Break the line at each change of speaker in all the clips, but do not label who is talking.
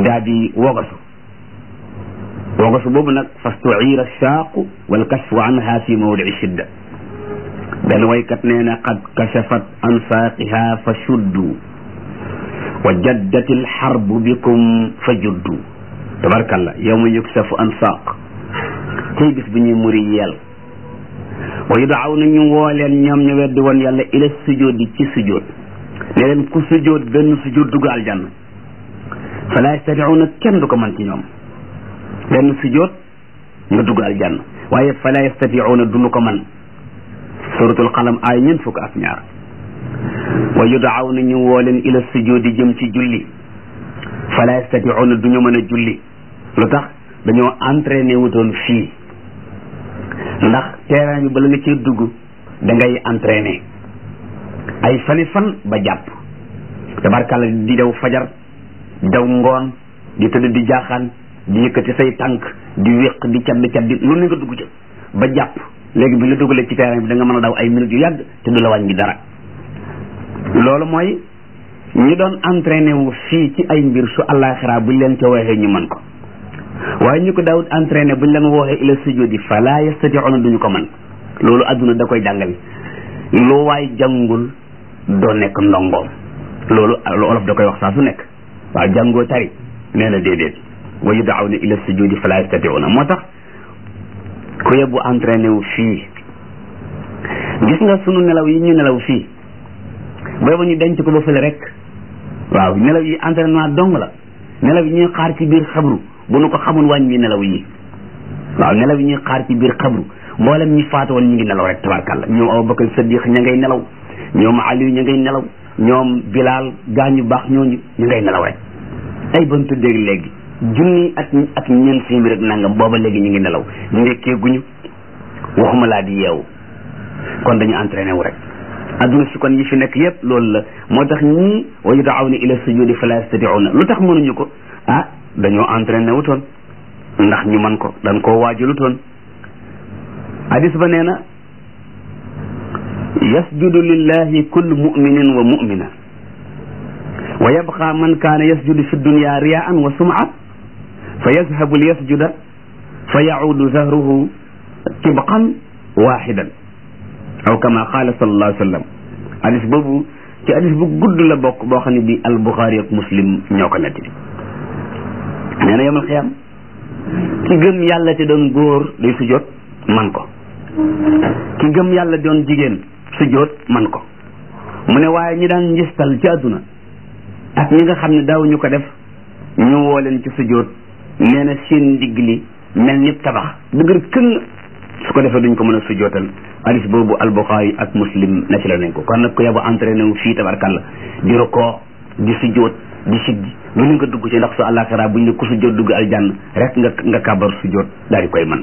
daa di wogasu wogasu boobu nag fastuira shaaqu wal kashfu anha fi mawdii shidda benn waykat nee na qad kashafat an saaqiha fa shuddu wa jaddat alxarbu bikum fa juddu tabarkalla yawma yuksafu an saaq tey bis bi ñuy muri yeel wa yudaaw na ñu woo leen ñoom ñu weddi woon yàlla ila sujjóot di ci sujjóot ne leen ku sujjóot benn sujjóot dugg aljanna fala yastatiuuna kenn du ko mën ci ñoom benn sujjóot nga dugg aljanna waaye fala yastatiuuna duñu ko mën suratul qalam ay ñeent fukk ak ñaar wa yudaaw na ñu woo leen ila sujjóot di jëm ci julli fala yastatiuuna du ñu mën a julli lu tax dañoo entraîné wutoon fii ndax terrain bi bala nga ci dugg da ngay entraîné ay fani fan ba jàpp tabarkàlla di daw fajar di daw ngoon di tëdd di jaaxaan di yëkkati say tànk di wéq di caddi caddi lu ne nga dugg ca ba jàpp léegi bi la dugalee ci terrain bi da nga mën a daw ay minutes yu yàgg te du la wàññi dara loolu mooy ñi doon entraîné wu fii ci ay mbir su àllaaxira buñ leen ca waxee ñu mën ko waaye ñu ko daawut entraîné buñ leen wooxee ila sujudi fala yastatiuna duñu ko mën loolu adduna da koy jàngale lu waay jàngul doo nekk ndongoom loolu olof da koy wax saa su nekk waaw jàngoo tari nee na déedéet wa yudaawna ila sujudi fala yastatiuna moo tax ku yebbu entraîné wu fii gis nga sunu nelaw yi ñu nelaw fii booba ñu denc ko ba fële rek waaw nelaw yi entraînement dong la nelaw yi ñuy xaar ci biir xabru bu nu ko xamul wàññi nelaw yi waaw nelaw yi ñuy xaar ci biir xabru mboolem ñi faatu woon ñu ngi nelaw rek tabarkàlla ñoom Abubakar Sadiq ña ngay nelaw ñoom Aliou ña ngay nelaw ñoom Bilal gaañu baax ñooñu ñu ngay nelaw rek ay ban tuddee léegi junni ak ak ñeent si rek nangam booba léegi ñu ngi nelaw ndekkee guñu waxuma laa di yeewu kon dañu entraîné wu rek adduna si kon yi fi nekk yépp loolu la moo tax ñii wa yudaawna ila sujudi fala yastatiuna lu tax mënuñu ko ah dañoo entraîné wutoon ndax ñu man ko dañ koo waajalutoon hadis ba nee na yasjudu lillahi kullu muminin wa mumina wa yabqa man kaana yasjudu fi dunya riyaan wa sum'a fa yazhabu liyasjuda fa yaudu zahruhu tibqan waxidan aw kama qaala sallallahu alayhi wa sallam hadis boobu ci hadis bu gudd la bokk boo xam ne bi al buxaari ak muslim ñoo ko nettali nee na yomal xiyam ki gëm yàlla te doon góor day sujjóot man ko ki gëm yàlla doon jigéen sujjóot man ko mu ne waaye ñi daan njistal ci àdduna ak ñi nga xam ne daawuñu ko def ñu woo leen ci sujjóot nee na seen ndigg li mel ni tabax dëgër këng su ko defee duñ ko mën a sujjóotal hadis boobu albuxaari ak muslim na ci la nañ ko kon nag ko yabu entraîné wu fii tabarkalla di rukoo di sujjóot di siggi lu ne nga dugg ci ndax su àllaaxira buñ ne ku sujjóot dugg aljanna rek nga nga kàbbar sujjóot daal di koy man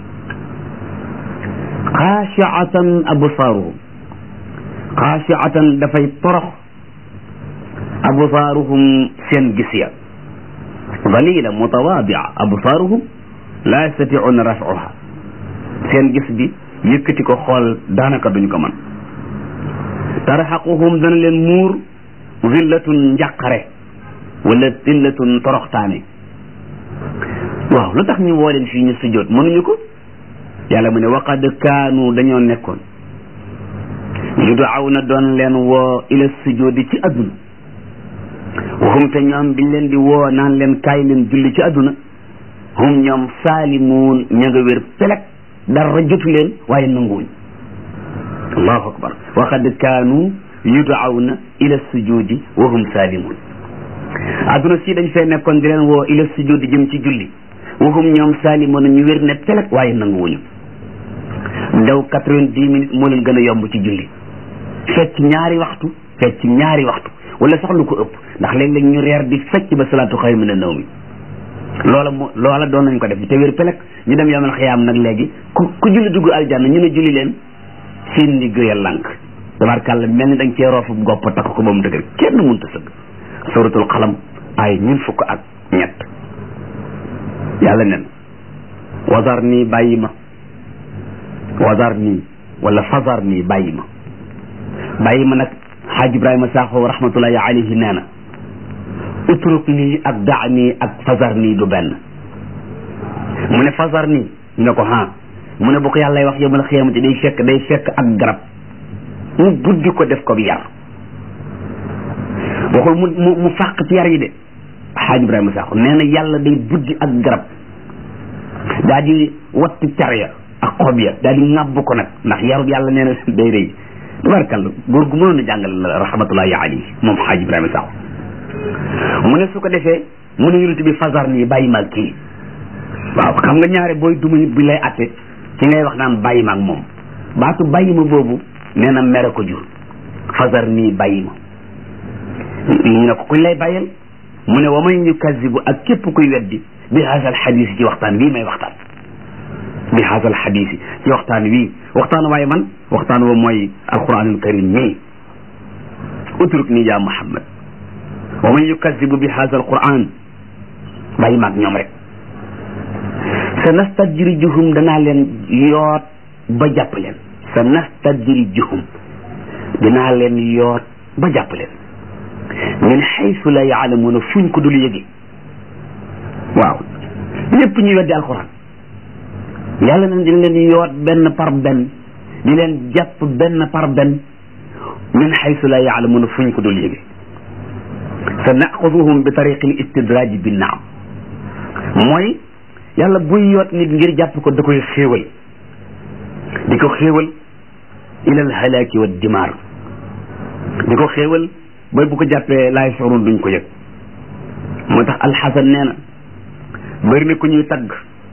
xaashiatan absaaruhum xaashiatan dafay torox absaaruhum seen gis ya dalila mutawaadia absaaruhum la yastatiuuna raf'uha seen gis bi yëkkati ko xool daanaka duñ ko mën tarxaquhum dana leen muur zillatun njàqare wala zillatun toroxtaane waaw lu tax ñu woo leen fii ñu sujjóot mënuñu ko yàlla mu ne waqad kaanu dañoo nekkoon yudaaw na doon leen woo ila sujjóoti ci adduna waxum te ñoom biñ leen di woo naan leen kaay leen julli ci adduna hum ñoom saalimuun ña nga wér pelek dara jotu leen waaye nanguwuñ allahu akbar waqad kaanu yudaawna ila sujudi wa hum saalimuun adduna si dañ fay nekkoon di leen woo ila sujudi jëm ci julli wa hum ñoom saalimuun ñu wér ne pelek waaye nanguwuñu daw quatre-vingt-dix minutes moo leen gën a yomb ci julli fecc ñaari waxtu fecc ñaari waxtu wala sax lu ko ëpp ndax léeg-léeg ñu reer di fecc ba salaatu xayr mina nawmi loola mo loola doon nañ ko def te wér pelek ñu dem yamal xiyaam nag léegi ku ku julli dugg aljanna ñu ne julli leen seen ndigg ya lànk tabarkàlla mel ni dañ cee roofu gopp takk ko ba mu dëgër kenn mënta sëgg suratul xalam ay ñun fukk ak ñett yàlla nen wasar nii bàyyi ma wasar nii wala fasar nii bàyyi ma bàyyi ma nag xaaj ibrahima saaxo rahmatullahi alayhi nee na utruk nii ak daa nii ak fasar nii du benn mu ne fasar nii ñu ne ko ha mu ne bu ko yàlla wax yawmal xiyaamati day fekk day fekk ak garab mu buddi ko def ko bi yar waxul mu mu mu fàq ci yar yi de xaaj Ibrahima Sakho nee na yàlla day buddi ak garab daa di watt car ya ak xob ya daa di ŋàbb ko nag ndax yarub yàlla nee na day rëy tabarkalla góor gu mënoon a jàngal rahmatullahi alayhi moom xaaj Ibrahima Sakho mu ne su ko defee mu ne yonent bi fasar nii bàyyi maag kii waaw xam nga ñaare booy duma nit bi lay atte ci ngay wax naan bàyyi maag moom baatu bàyyi ma boobu nee na mere ko jur fasar nii bàyyi ma ñu ne ko kuñ lay bàyyal mu ne wa man yukazibu ak képp kuy weddi bi haasal xadiis ci waxtaan wii may waxtaan bi haasal xadiis ci waxtaan wii waxtaan waaye man waxtaan wa mooy alquranul karim mii utruk nii yaa muhammad wa man yukazibu bi haasal quran bàyyi maag ñoom rek sa nastadrijuhum danaa leen yoot ba jàpp leen sa nastadrijuhum dinaa leen yoot ba jàpp leen min xaysu la yaalamuuna fuñ ko dul yëge waaw ñëpp ñuy weddi alquran yàlla na dina leen yoot benn par benn di leen jàpp benn par benn min xaysu la yaalamuuna fuñ ko dul yëge sa naxuduhum bi tariqi l istidraaj bi naam mooy yàlla buy yoot nit ngir jàpp ko da koy xéewal di ko xéewal ilal halaaki wa dimaar di ko xéewal booy bu ko jàppee laay sorun duñ ko yëg moo tax alxasan nee na bëri na ku ñuy tagg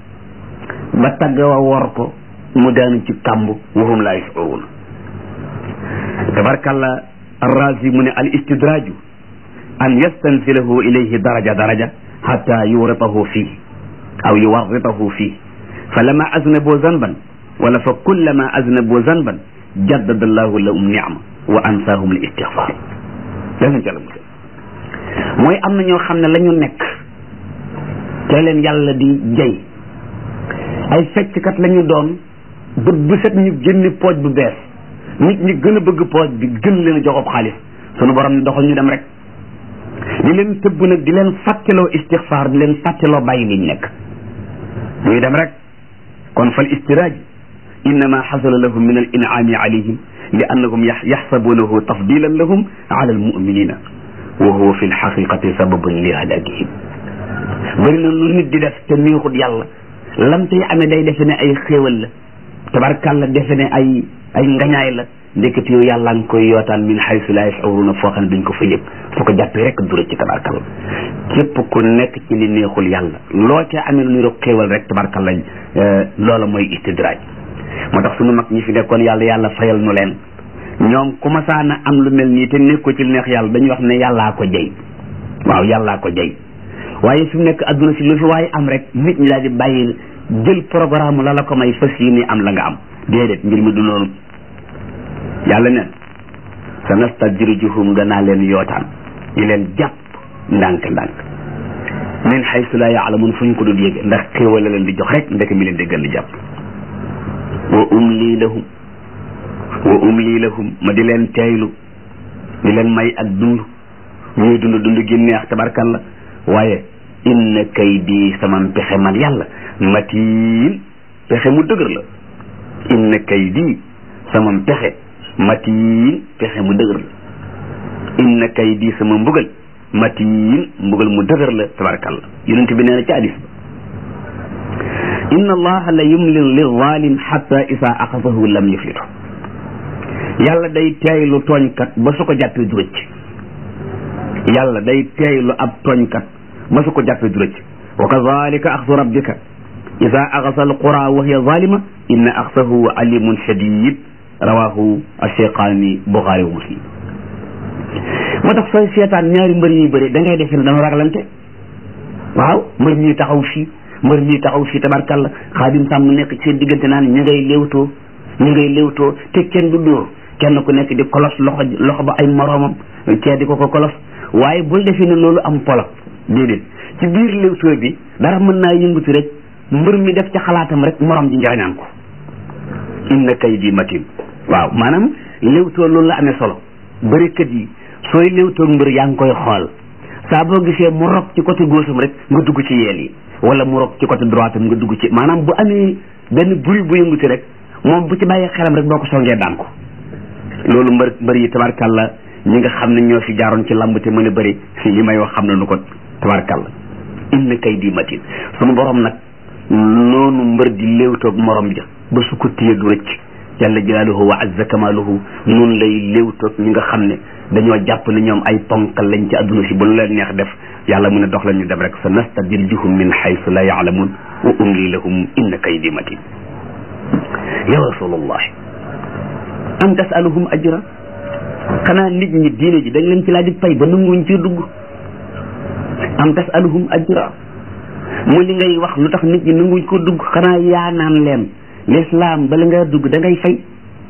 ba tagg wa wor ko mu daanu ci kàmb waxum laay sorun tabarkalla arrazi mu ne al istidraaju an yastanzilahu ilayhi daraja daraja xata yuritahu fii aw yuwarritahu fii fa lama aznabu zanban wala fa kullama aznabu zanban jaddada allahu lahum nicma wa ansaahum al istixfar yàlla na musal mooy am na ñoo xam ne la ñu nekk te leen yàlla di jay ay fecckat la ñu doon bët bu set ñu génne pooj bu bees nit ñi gën a bëgg pooj bi gën leen a joxob xaalis sunu borom ne doxal ñu dem rek di leen tëbb nag di leen fàtteloo istixfaar di leen fàtteloo bàyyi liñ nekk ñuy dem rek kon fal istiraaj innama xasala lahum min al inaami alayhim li annahum yaxsabunahu tafdilan lahum ala almuminina wa huwa fi lxaqiqati sababun li halakihim bëri na lu nit di def te neexut yàlla lam tay amee day defe ne ay xéewal la tabarkàlla defe ne ay ay ngañaay la ndekete yow yàlla nga koy yootaan min xaysu la yashuruna foo xam ne duñ ko fa yëg su ko jàppee rek dura ci tabarkàlla képp ku nekk ci li neexul yàlla loo ca amee lu ñu rek xéewal rek tabarkàlla loola mooy istidraaj moo tax sunu mag ñi fi nekkoon yàlla yàlla fayal nu leen ñoom ku masaana am lu mel nii te nekk ko ci neex yàlla dañuy wax ne yàllaa ko jey waaw yàllaa ko jey waaye fi mu nekk adduna si lu fi waaye am rek nit ñi daal di bàyyi jël programme la la ko may fas yi ni am la nga am déedéet mbir mi du noonu yàlla neen sa nastadrijuhum danaa leen yootaan di leen jàpp ndànk ndànk min xaysu la yaalamun fu ñu ko dul yége ndax xéewal la leen di jox rek ndek mi leen déggal di jàpp wa umli lahum wa umli lahum ma di leen teeylu di leen may ak dund ñuy dund dund gi neex tabarkalla waaye inna kaydi sama pexe man yàlla matiin pexe mu dëgër la inna kaydi sama pexe matiin pexe mu dëgër la inna kaydi sama mbugal matiin mbugal mu dëgër la tabarkalla yonent bi nee na ci hadis ba inna allaha la yumlil lizalim xatta isa axasahu lam yuflitu yàlla day teeylu tooñkat ba su ko jàppee du rëcc yàlla day teeylu ab tooñkat ba su ko jàppee du rëcc wa kazalika axsu rabbika ida axasa alqura wa hiya zalima inna axsahu alimun shadid rawahu alcheikhani buxaari wa muslim moo tax sooy seetaan ñaari mbër ñuy bëri da ngay defe ne dañoo ragalante waaw mbër ñuy taxaw fii mbër ñuy taxaw fii tabarkalla xaadim sàmm nekk ci seen diggante naan ñu ngay léewtoo ñu ngay léewtoo te kenn du dóor kenn ku nekk di kolos loxo loxo ba ay moroomam kee di ko ko kolos waaye bul defee ne loolu am polo déedéet ci biir léewtoo bi dara mën naa yëngatu rek mbër mi def ci xalaatam rek morom ji njariñaan ko inna kaydi matin waaw maanaam léewtoo loolu la amee solo bërikat yi sooy léewtoo mbër yaa ngi koy xool saa boo gisee mu rob ci côté gauche am rek nga dugg ci yeel yi wala mu rob ci côté droite am nga dugg ci maanaam bu amee benn bruit bu yënguti rek moom bu ci bàyyee xelam rek boo ko songee daan ko loolu mbër mbër yi tabarkalla ñi nga xam ne ñoo fi jaaroon ci lamb te mën a bëri li may wax xam nañu ko tabarkalla inna kay di matin sunu borom nag noonu mbër di léewtoog morom ja ba su ko téye du rëcc jalla jalaaluhu wa azza kamaaluhu noonu lay léewtoog ñi nga xam ne dañoo jàpp ne ñoom ay ponkal lañ ci adduna si bu lu leen neex def yàlla mu ne dox la ñu dem rek sa nastadiljuhum min haythu la yaalamun wa umli lahum inna kaydi matin ya rasulullah am tasaluhum ajra xanaa nit ñi diine ji dañ leen ci laaj pay ba nanguñ ci dugg am tasaluhum ajra mu li ngay wax lu tax nit ñi nanguñ ko dugg xanaa yaa naan leen l'islam bala nga dugg da ngay fay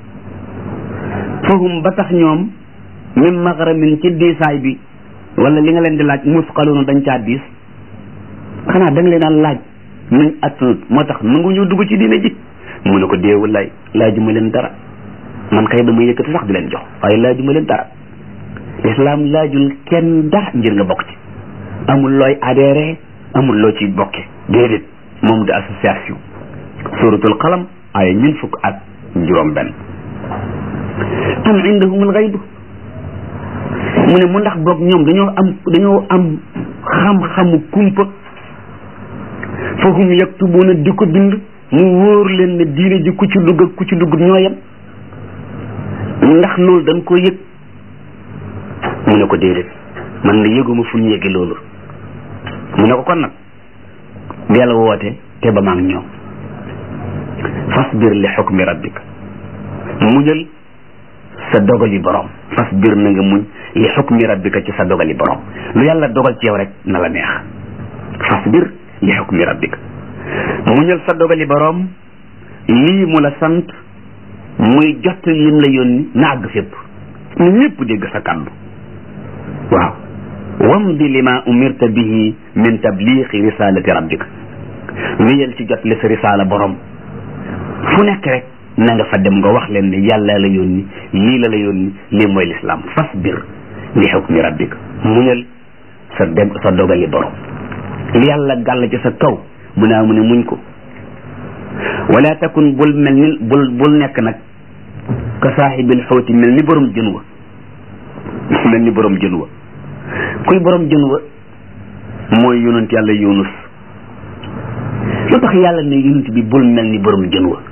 fahum ba tax ñoom min maghramin ci diisaay bi wala li nga leen di laaj musqaluna dañ caa diis xanaa da nga leen a laaj nañ attanut moo tax nanguñu dugg ci diine ji mu ne ko déewul lay laajuma leen dara man kay dama yëkkati sax di leen jox waaye laajuma leen dara l'islam laajul kenn dara ngir nga bokk ci amul looy adhéré amul loo ci bokke déedéet moom de association suratul qalam ay ñun fukk ak juróom benn am indahumul xaybu mu ne mu ndax boog ñoom dañoo am dañoo am xam-xamu kumpa fa hum yaktubuuna di ko bind mu wóor leen ne diine ji ku ci dugg ak ku ci dugg ñoo yem ndax loolu dañ ko yëg mu ne ko déedéet man na yëguma fu ñu yëge loolu mu ne ko kon nag deel woote te ba maag ñoom fasbir li xukmi rabbika muñal sa dogali borom fasbir na nga muñ li xukmi rabbika ci sa dogali borom lu yàlla dogal ci yow rek na la neex fasbir li xukmi rabbika muñal sa dogali borom lii mu la sant muy jot lim la yónni na àgg fépp na ñëpp dégg sa kàddu waaw wamdi lima umirta bihi min tabliixi risalati rabbika wéyal ci jot li sa risala borom fu nekk rek na nga fa dem nga wax leen ne yàlla la yónni lii la la yónni lii mooy lislaam fasbir li xukmi rabbika muñal sa dem sa dogali borom li yàlla gàll ci sa kaw mu naa mu ne muñ ko wala takun bul mel ni bul bul nekk nag ka saaxibil xóoti mel ni borom jën wa mel ni borom jën wa kuy borom jën wa mooy yonent yàlla yunus lu tax yàlla ne yonent bi bul mel ni borom jën wa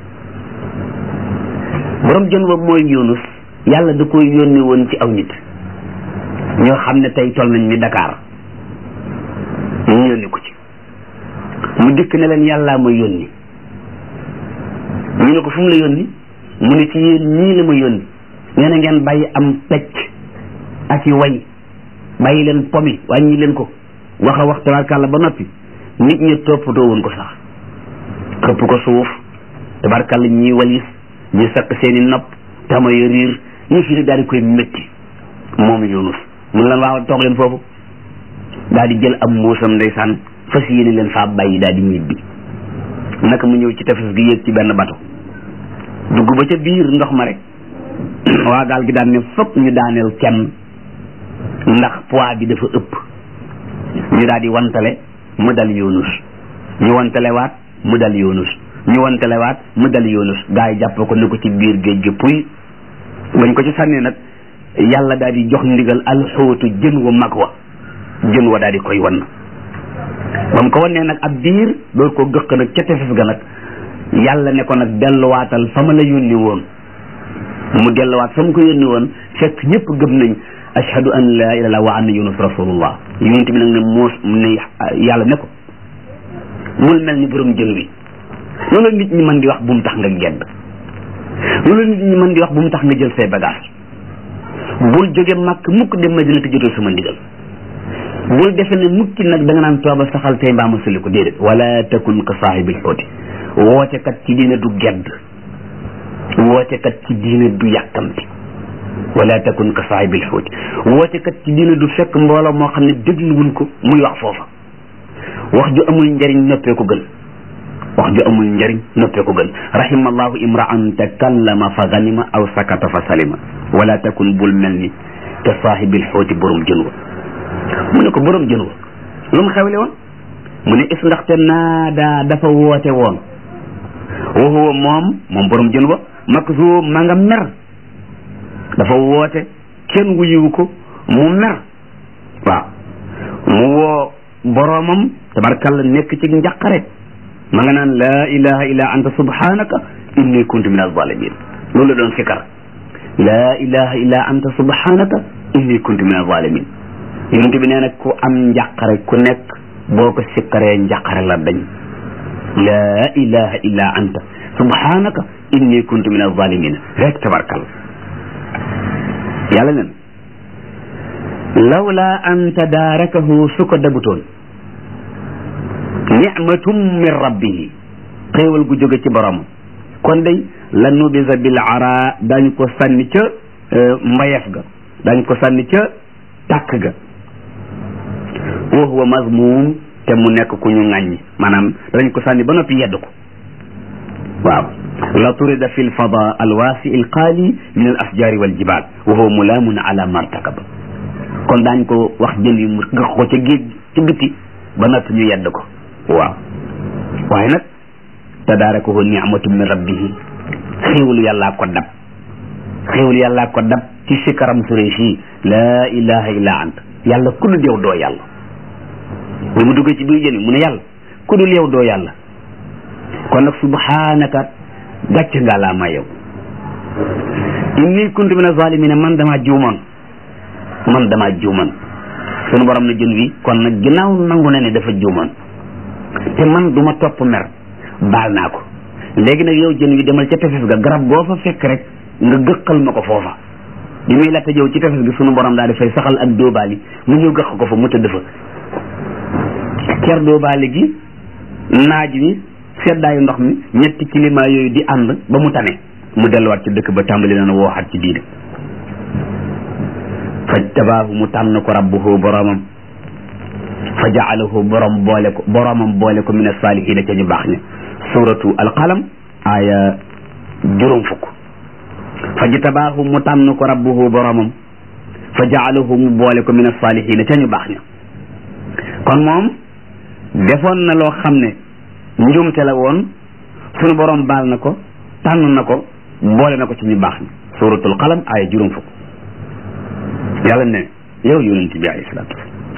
borom jën wa mooy yunus yàlla da koy yónni woon ci aw nit ñoo xam ne tey tol nañ ni Dakar ñu yónni ko ci mu dikk ne leen yàllaa ma yónni ñu ne ko fu mu la yónni mu ne ci yéen ñii la ma yónni nee na ngeen bàyyi am pecc ak i way bàyyi leen pomi wàññi leen ko wax a wax tabarkàlla ba noppi nit ñi toppatoo woon ko sax xëpp ko suuf tabarkàlla ñii walis ñi sakk seeni nopp tama yo riir ñu fi ne daal di koy métti moom yunus mun leen waaw toog leen foofu daal di jël am mbuusam ndeysaan fas yéene leen faa bàyyi daal di ñibbi naka mu ñëw ci tefes gi yéeg ci benn bato dugg ba ca biir ndox ma rek waa gaal gi daan ne fokk ñu daaneel kenn ndax poids bi dafa ëpp ñu daal di wantale mu dal yunus ñu wantale waat mu dal yunus ñu wantale waat mu dal yunus gaa yi jàpp ko ne ko ci biir géej gi puy bañ ko ci sànni nag yàlla daal di jox ndigal alxóotu jën wa mag wa jën wa daal di koy wan ba mu ko wannee nag ab biir door ko gëq nag ca tefes ga nag yàlla ne ko nag delluwaatal fa ma la yónni woon mu delluwaat fa mu ko yónni woon fekk ñëpp gëm nañ ashhadu an la ilaha illallah wa anna yunus rasulullah yonent bi nag ne moos ne yàlla ne ko bul mel ni borom jën wi loolu nit ñi mën di wax bu mu tax nga gedd loolu nit ñi mën di wax bu mu tax nga jël say bagage bul jóge màkk mukk dem Madina te jotoo sama ndigal bul defe ne mukki nag da nga naan tooba saxal tey mbaa ma suli ko déedéet wala takun ka saahibil xooti woote kat ci diine du gedd woote kat ci diine du yàkkamti wala takun ka saahibil xooti woote kat ci diine du fekk mbooloo moo xam ne dégluwuñ ko muy wax foofa wax ju amul njariñ noppee ko gën wax ju amul njariñ noppee ko gën rahimallahu imraan takallama fa ganima aw sakata fa salima wala takun bul mel ni ka saahibil xooti borom jën wa mu ne ko borom jën wa lu mu xewle woon mu ne is ndaxte naada dafa woote woon wa huwa moom moom borom jën wa makzuum ma nga mer dafa woote kenn wuyiwu ko mu mer waaw mu woo boromam tabarkalla nekk ci njaqare ma nga naan laa ilaha illa anta subhanaka inni kuntu min alzalimin loolu la doon fikar laa ilaha illa anta subhanaka inni kuntu min alzalimin yonente bi nee na ku am njàqare ku nekk boo ko sikkaree njàqare la dañ laa ilaha illa anta subhanaka inni kuntu min alzalimin rek tabarkalla yàlla nen lawla an tadaarakahu su ko dagutoon nicmatum min rabbihi xéewal gu jóge ci borom kon day la nubisa bil ara dañ ko sànni ca mbayef ga dañ ko sànni ca tàkk ga wa huwa mazmum te mu nekk ku ñu ŋàññi maanaam dañ ko sànni ba noppi yedd ko waaw la turida fi lfada alwaasi alqaali min al asjaari wal jibal wa huwa mulaamun ala martakaba kon daañ ko wax jën yi mu gëx ko ca géej ci biti ba noppi ñu yedd ko waaw waaye nag tadaarakahu nicmatu min rabbihi xéewalu yàllaa ko dab xéewalu yàllaa ko dab ci sikaram sure sii laa ilaha illa ant yàlla ku dul yow doo yàlla bi mu duggee ci biir jën yi mu ne yàlla ku dul yow doo yàlla kon nag subhanaka gàcc nga laa ma yow inni kuntu min azalimina man dama juumoon man dama juumoon sunu borom na jën wi kon nag ginnaaw nangu na ne dafa juumoon te man duma topp mer baal naa ko léegi nag yow jën wi demal ca tefes ga garab goo fa fekk rek nga gëqal ma ko foofa bi muy latta jëw ci tefes gi sunu borom daal di fay saxal ak dóobaali mu ñëw gëq ko fa mu tëdd fa ker dóobaali gi naaj wi seddaayu ndox mi ñetti climat yooyu di ànd ba mu tane mu delluwaat ci dëkk ba tàmbali na wooxaat ci diine fajtabaahu mu tànn ko rabbuhu boromam fa jaalahu borom boole ko boromam boole ko min asaalihina ca ñu baax ña suratu alqalam aya juróom fukk fajtabaahu mu tànn ko rabbuhu boromam fa jaalahu mu boole ko min asaalihina ca ñu baax ña kon moom defoon na loo xam ne njuumte la woon sunu borom baal na ko tànn na ko boole na ko ci ñu baax ña suratul qalam aya juróom fukk yàlla ne yow yonent bi alayhi salaatu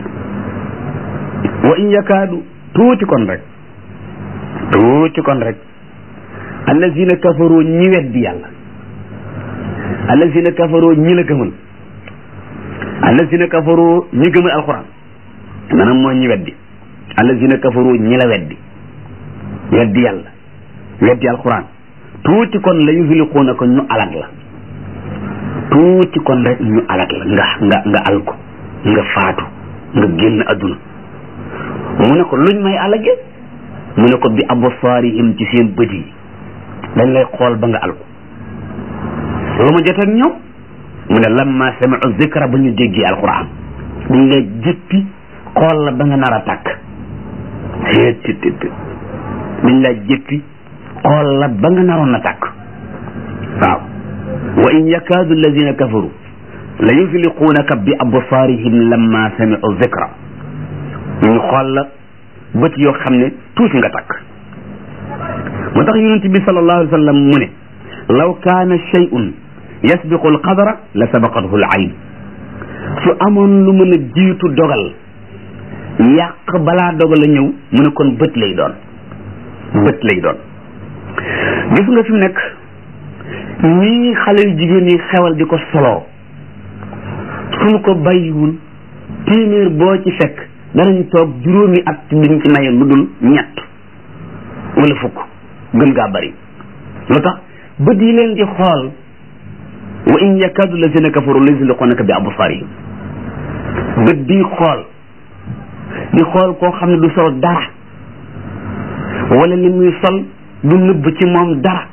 wa in yakaadu tuuti kon rek tuuti kon rek allazina kafaru ñi weddi yàlla allazina kafaru ñi la gëmal allazina kafaru ñi gëmal alquran maanaam mooy ñi weddi allazina kafaru ñi la weddi weddi yàlla weddi alquran tuuti kon la yuzliquuna ko ñu alag la tuuti kon rek ñu alag la nga nga nga al ko nga faatu nga génn adduna mu ne ko luñ may alage mu ne ko bi absaarihim ci seen bët yi dañ lay xool ba nga al ko lu ma jot ak ñoom mu ne lamma sami'u zikra ba ñu déggee alquran dañ lay jëppi xool la ba nga nar a tàkk dañ lay jëppi xool la ba nga naroon a tàkk waaw wa in yakaadu alladina kafaru la yuzliquunaka bi absaarihim lamma sami'u zikra ñu xool la bët yoo xam ne tuuti nga takk moo tax yonent bi sallallahu alayhi wa sallam mu ne law kaana shay'un yasbiqu alqadara la sabaqathu alayn su amoon lu mën a jiitu dogal yàq balaa dogal a ñëw mu ne kon bët lay doon bët lay doon gis nga fi mu nekk ñii xale yu jigéen yi xewal di ko soloo suñu ko bàyyiwul téeméer boo ci fekk danañ toog juróomi at duñ ci maye lu dul ñett wala fukk gën gaa bari lu tax bët yi leen di xool wa in yakadu lazina kafaru la yuzliqunaka bi absarihim bët bi xool di xool koo xam ne du sol dara wala li muy sol du nëbb ci moom dara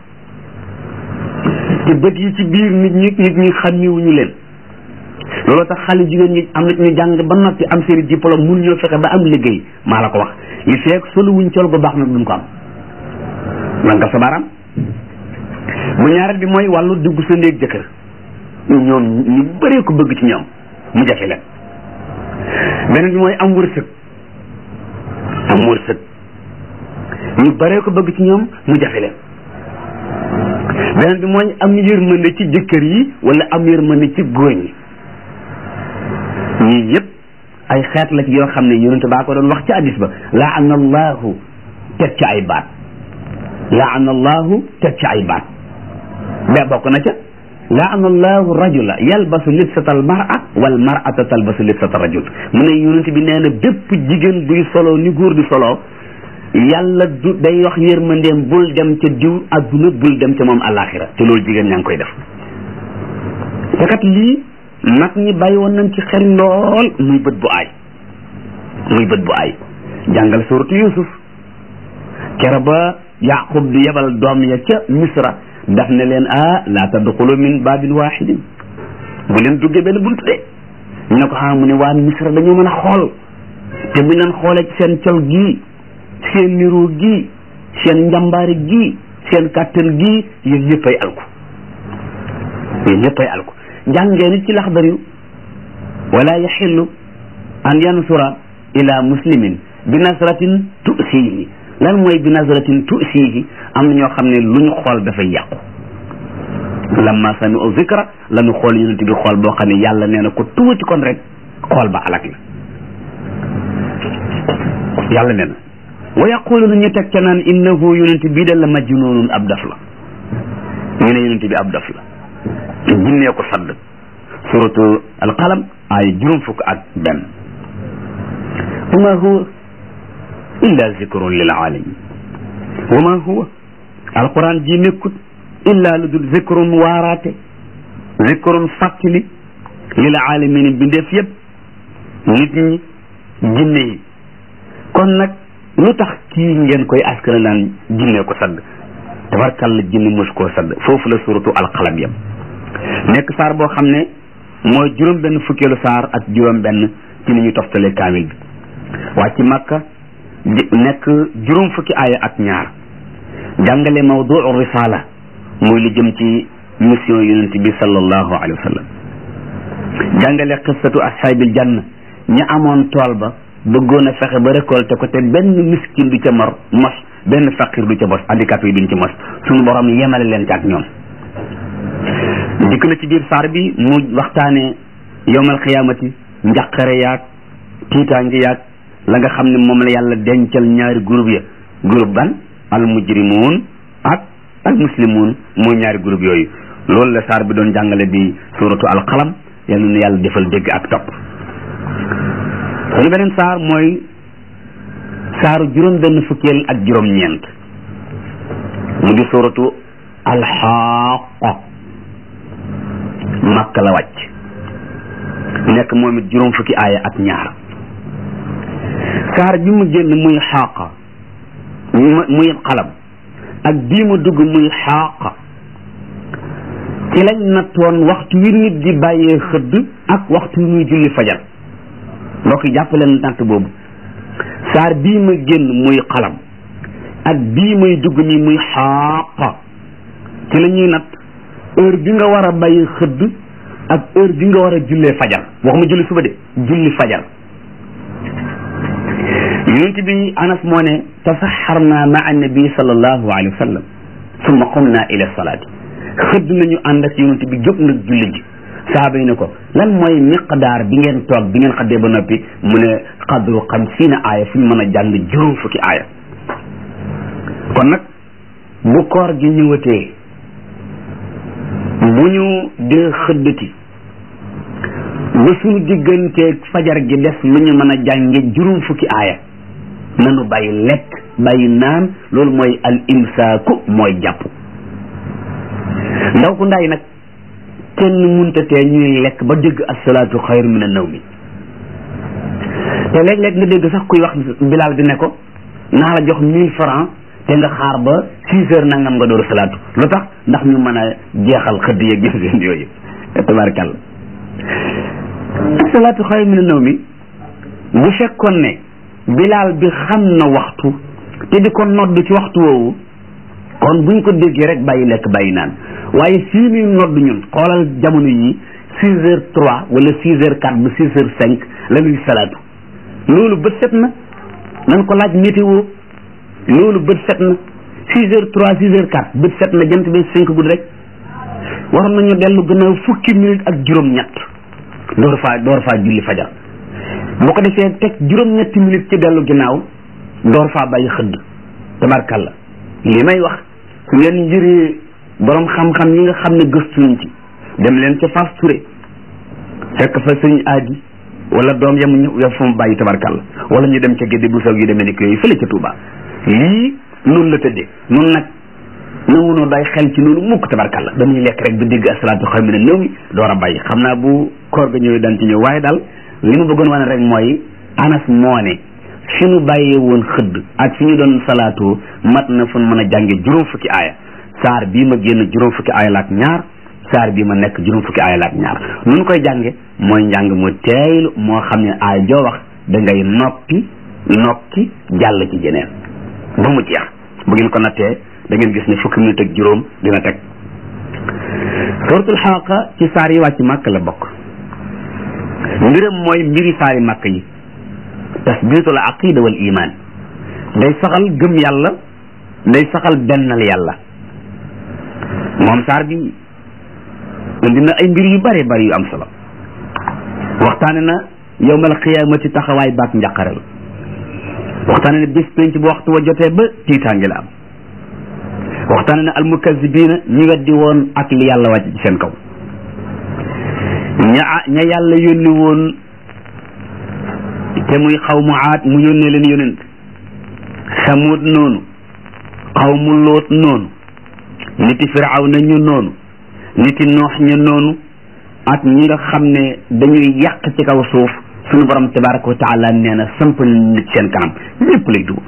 te bët yi ci biir nit ñi nit ñi xàmmiwuñu leen loolu tax xale jigéen ñi am na ñu jàng ba noppi am seen diplôme mun ñoo fexe ba am liggéey maa la ko wax li feek solu wuñ col gu baax nag duñ ko am man nga sa baaraam bu ñaareel bi mooy wàllu dugg sa néeg jëkkër ñoom ñu bëree ko bëgg ci ñoom mu jafe leen beneen bi mooy am wërsëg am wërsëg ñu baree ko bëgg ci ñoom mu jafe leen beneen bi mooy am yërmande ci jëkkër yi wala am yërmande ci góor ñi ñii yëpp ay xeet la ci yoo xam ne yonente baa ko doon wax ci hadis ba laana allahu teg ci ay baat laana allahu teg ci ay baat ba bokk na ca laana allahu rajula yalbasu libsata al mara wal marata talbasu libsata rajul mu ne yonente bi nee na bépp jigéen buy solo ni góor di solo yàlla du day wax yërmandeem bul dem ca diw adduna bul dem ca moom alaxira te loolu jigéen ñaa ngi koy def te kat lii mag ñi bàyyi woon nañ ci xel lool muy bët bu aay muy bët bu aay jàngal suratu yusuf kere ba yaqub di yebal doom ya ca misra daf ne leen ah la tadxulu min babin waxidin bu leen duggee benn bunt de ñu ne ko xam mu ne waa misra dañoo mën a xool te buñ leen xoolee ci seen col gii seen niroo gii seen njàmbaari gii seen kàttan gii yéen ñëppay alku yéen ñëppay alku jàngee nit ci laxdar yu wala yaxillu an yansura ila muslimin bi nasratin tusihi lan mooy bi nasratin tusihi am na ñoo xam ne lu ñu xool dafay yàqu lamma sami'u zikra la ñu xool yonent bi xool boo xam ne yàlla nee na ko tuuti kon rek xool ba alak la yàlla nee na wa yaquluna ñu teg ca naan innahu yonent bii de la majnunun ab daf la ñu ne yonent bi ab daf la jinnee ko sadd suratu alqalam ay juróom fukk ak benn wa ma huwa illa zikrun lil alamin wa ma huwa alquran ji nekkut illa lu dul zikrun waaraate zikrun fàttali lil alamin bindeef yëpp nit ñi jinne yi kon nag lu tax kii ngeen koy askana naan jinne ko sadd tabarkalla jinne mos koo sadd foofu la suratu alqalam yam nekk saar boo xam ne mooy juróom benn fukkeelu saar ak juróom benn ci ni ñu toftalee kaamil bi wàcc makka nekk juróom fukki aaya ak ñaar jàngale mawduu risala muy lu jëm ci mission yonent bi sallallahu alayhi wa sallam jàngale qissatu ashaabil janna ñi amoon tool ba bëggoon a fexe ba récolté ko te benn miskin du ca mor mos benn faqir du ca mos handicapé yi duñ ci mos suñu borom yemale leen ci ak ñoom dikk na ci biir saar bi mu waxtaane yowmal xiyaamati njaqare yaag tiitaange yaag la nga xam ne moom la yàlla dencal ñaari groupe ya groupe ban al mujrimuun ak al muslimuun mooy ñaari groupe yooyu loolu la saar bi doon jàngale di suratu al qalam yal na yàlla defal dégg ak topp sunu beneen saar mooy saaru juróom benn fukkeel ak juróom ñeent mu di suratu al xaaqa makka la wàcc nekk moom it juróom fukki aaya ak ñaar saar bi mu génn muy xaaqa muy xalam ak bii ma dugg muy xaaqa ci lañ nattoon waxtu wi nit di bàyyee xëdd ak waxtu wi muy julli fajar mbokk yi jàpp leen natt boobu saar bii ma génn muy xalam ak bii may dugg nii muy xaaqa ci la ñuy natt heure bi nga war a bàyyi xëdd ak heure bi nga war a jullee fajar waxuma julli suba de julli fajar yonent bi anas moo ne tasaxarna maa nabi sallallahu alayhi wa sallam summa qumna ila salaati xëdd nañu ànd ak yonent bi jóg nag julli ji saaba yi ne ko lan mooy miqdaar bi ngeen toog bi ngeen xaddee ba noppi mu ne qadru xamsiina aaya fu ñu mën a jàng juróom fukki aaya kon nag bu koor gi ñëwatee bu ñu dee xëddati ba suñu digganteeg fajar gi des lu ñu mën a jànge juróom fukki aaya nanu bàyyi lekk bàyyi naan loolu mooy al imsaaku mooy jàpp ndaw ku ndaay nag kenn munta tee ñuy lekk ba dégg asalaatu xayru min an nawmi te léeg-léeg nga dégg sax kuy wax bilaal bi ne ko naa la jox mille francs te nga xaar ba six heures nangam nga door salaatu lu tax ndax ñu mën a jeexal xëdd yeeg gis yooyu tabarakàlla asalaatu xayru min an nawmi bu fekkoon ne bilaal bi xam na waxtu te di ko nodd ci waxtu woowu kon buñ ko déggee rek bàyyi lekk bàyyi naan waaye fii muy nodd ñun xoolal jamono yi six heures trois wala six heures quatre ba six heures cinq la ñuy salaatu loolu bët set na nan ko laaj météo loolu bët set na six heures trois six heures quatre bët set na jant bi cinq guddi rek waroon nañu dellu gannaaw fukki minute ak juróom-ñett door faa door faa julli fajar bu ko defee teg juróom-ñetti minute ci dellu ginnaaw door faa bàyyi xëdd tabarkalla li may wax su ngeen njëree borom xam-xam yi nga xam ne gëstuñ ci dem leen ca Fass Touré fekk fa sëñ aadi wala doom yamu ñu ya fa mu bàyyi tabarkalla wala ñu dem ca gédde bu soog yi demee ni ko yooyu fële ca Touba lii noonu la tëddee noonu nag nangunoo day xel ci noonu mukk tabarkalla dañuy lekk rek ba dégg asalaatu xam ne néew mi door a bàyyi xam naa bu koor ga ñëwee daan ci ñëw waaye daal li ma bëggoon wane rek mooy anas moo ne fi ñu bàyyee woon xëdd ak fi ñu doon salaatoo mat na fu mën a jànge juróom fukki aaya saar bii ma génn juróom fukki aaya la ak ñaar saar bii ma nekk juróom fukki aaya la ak ñaar nu ñu koy jànge mooy njàng mu teeylu moo xam ne aaya joo wax da ngay noppi nokki jàll ci jeneen ba mu jeex bu ngeen ko nattee da ngeen gis ne fukki minute ak juróom dina teg suratul xaqa ci saar yi wàcc màkk la bokk mbiram mooy mbiri saari màkk yi tasbitul aqida wal iman day saxal gëm yàlla day saxal bennal yàlla moom saar bi indi na ay mbir yu bare bari yu am solo waxtaane na yowmal qiyaamati taxawaay baak njàqare la waxtaane na bis penc bu waxtu wa jotee ba tiitaange la am waxtaane na almukazibina ñi weddi woon ak li yàlla wàcc ci seen kaw ña ña yàlla yónni woon te muy xaw mu aat mu yónnee leen yónent samut noonu xaw mu loot noonu niti firaw na ñu noonu niti noox ñu noonu ak ñi nga xam ne dañuy yàq ci kaw suuf suñu borom tabaraka wa taala nee na samp nit seen kanam lépp lay dugg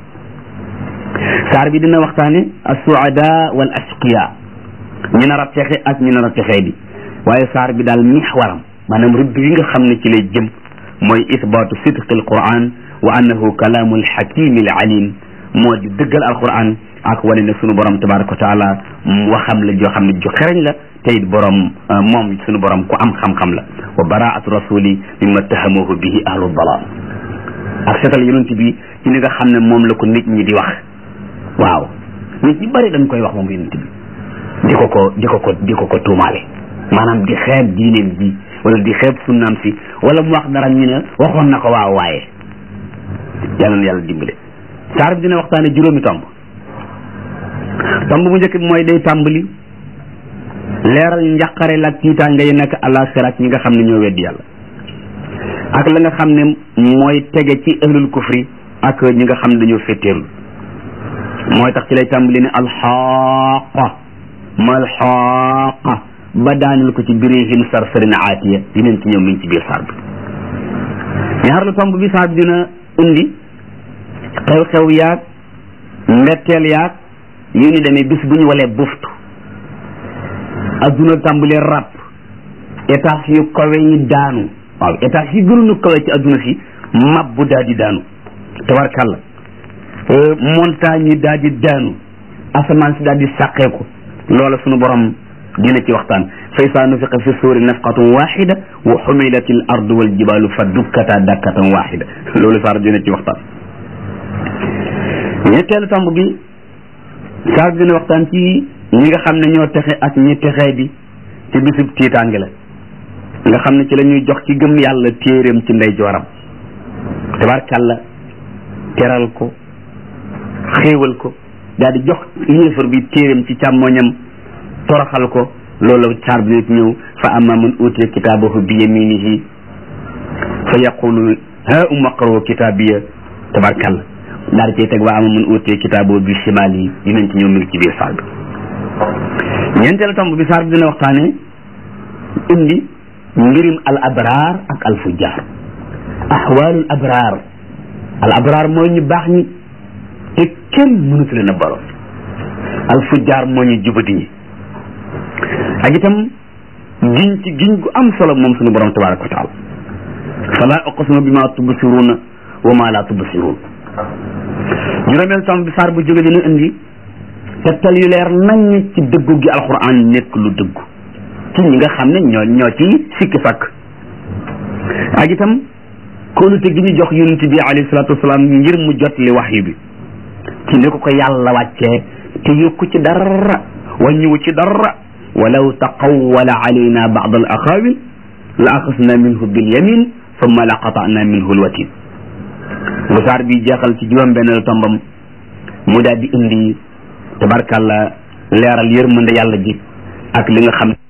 saar bi dina waxtaane assuada wal asqiya ñi nar a texe ak ñi nar a texee bi waaye saar bi daal mixwaram maanaam rëdd yi nga xam ne ci lay jëm mooy isbaatu sidqi alquran wa annahu kalaamu alxakimi alalim moo di dëggal alquran ak wane ne sunu borom tabaraka wa taala waxam la joo xam ne ju xereñ la te it borom moom sunu borom ku am xam-xam la wa baraatu rasuli mimma tahamuhu bihi ahlu dalal ak setal yonent bi ci li nga xam ne moom la ko nit ñi di wax waaw nit ñi bari dañ koy wax moom yonent bi di ko ko di ko ko di ko ko tuumaale maanaam di xeeb diineem ji wala di xeeb sunnaam si wala mu wax dara ñu ne waxoon na ko waaw waaye yàlla na yàlla dimbale saar bi dina waxtaane juróomi tomb tomb bu njëkk bi mooy day tàmbali leeral njàqare la tiitaange yi nekk àllaaxira ak ñi nga xam ne ñoo weddi yàlla ak la nga xam ne mooy tege ci ahlul kufri ak ñi nga xam ne dañoo féttéerlu mooy tax ci lay tàmbali ne alxaaqa ma alxaaqa ba daanil ko ci birihim sarsarin aatiya dinañ ci ñëw mi ngi ci biir saar bi ñaareelu tomb bi saar bi dina indi xew-xew yaag mbetteel yaag yu ni demee bis bu ñu walee buftu adduna tàmbalee ràpp étage yu kawe yi daanu waaw étage yi gënuñu kawe ci adduna si mab bu daal di daanu tabarkàlla montagne yi daal di daanu asamaan si daal di sàqeeku loola sunu borom dina ci waxtaan fa isaa nufiqa fi suuri nafqatun waxida wa xumilat al ardu wal jibalu fa dukkata dakkatan waxida loolu saar dina ci waxtaan ñetteelu tomb bi saar dina waxtaan ci ñi nga xam ne ñoo texe ak ñi texee di ci bisub tiitaange la nga xam ne ci la ñuy jox ci gëm yàlla téeréem ci ndey jooram tabarkàlla teral ko xéewal ko daal di jox yéefar bi téeréem ci càmmoñam toroxal ko loolu saar bi nit ñëw fa amma man utiya kitaabahu bi yaminihi fa yaqulu ha umaqro kitaabiya tabarkàlla daal di cay teg wa amma man utiya kitaabahu bi shimali dinañ ci ñëw mi ngi ci biir saar bi ñeenteelu tomb bi saar bi dina waxtaane indi mbirim al abraar ak al fujjaar ahwaalul abraar al abraar mooy ñu baax ñi te kenn mënatu leen a baro al fujjaar moo ñu jubati ñi ak itam giñ ci giñ gu am solo moom suñu borom tabaraka wa taala fala uqsimu bima tubsiruuna wa ma la tubsiruun juróomeel tomb bi saar bu jóge dina indi tegtal yu leer nañ ci dëggu gi alquran nekk lu dëggu ci ñi nga xam ne ñoo ñoo ci sikki fakk ak itam kóolute gi ñu jox yonent bi alayhi salaatu wasalaam ngir mu jot li waxyu bi ci ni ko ko yàlla wàccee te yokku ci dara wàññiwu ci dara walaw taqawwala alayna ba'd al aqawil la axasna minhu bil yamin thumma la qata'na minhu al watin bu saar bi jeexal ci juróom benn tombam mu daal di indi tabarkàlla leeral yërmande yàlla ji ak li nga xam